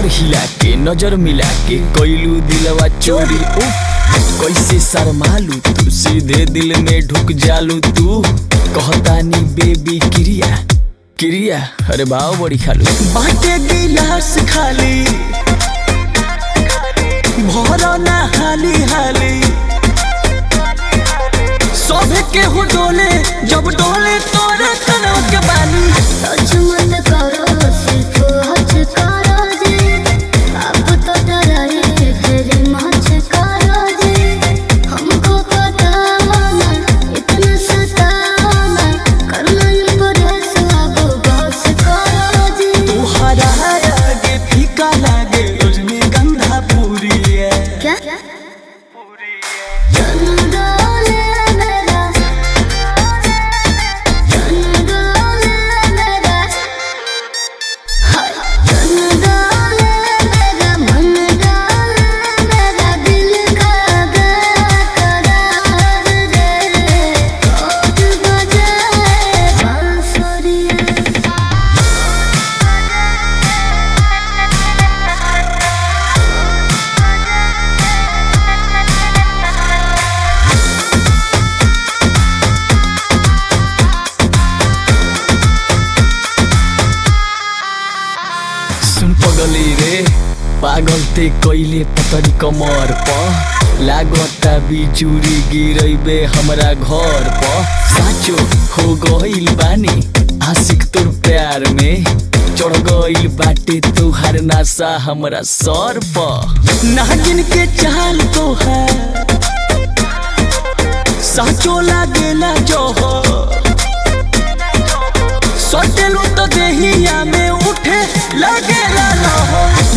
कमर हिला के नजर मिला के कोइलू दिलवा चोरी उफ कैसे शर्मालू तू सीधे दिल में ढुक जालू तू कहतानी बेबी क्रिया क्रिया अरे भाव बड़ी खालू बाटे गिलास खाली भरो ना हाली हाली सभे के हो डोले जब डोले तोरे कनवा के बाली अजमन करो सिर्फ हज करो जी अब तो डराए फिर मच करो जी हमको बताना इतना सताना करना इम्प्रेस अब बस करो जी तुहरा आगे फीका लागे रजनीगंधा पूरी है क्या चंदोले मेरा चंदोले मेरा हाय चंदोले मेरा मन डाले मेरा दिल का करार रे कोट बजाए बांसुरिया सुन पगली रे पागल ते कैले पतरी कमर प लागता बिजुरी गिरैबे हमरा घर प साचो हो गइल बानी आशिक तोर प्यार में चढ़ गइल बाटे तुहार नासा हमरा सर प नागिन के चाल तो है साचो लागेला जोहर सटेलू तो देहिया में उठे लगेला लहर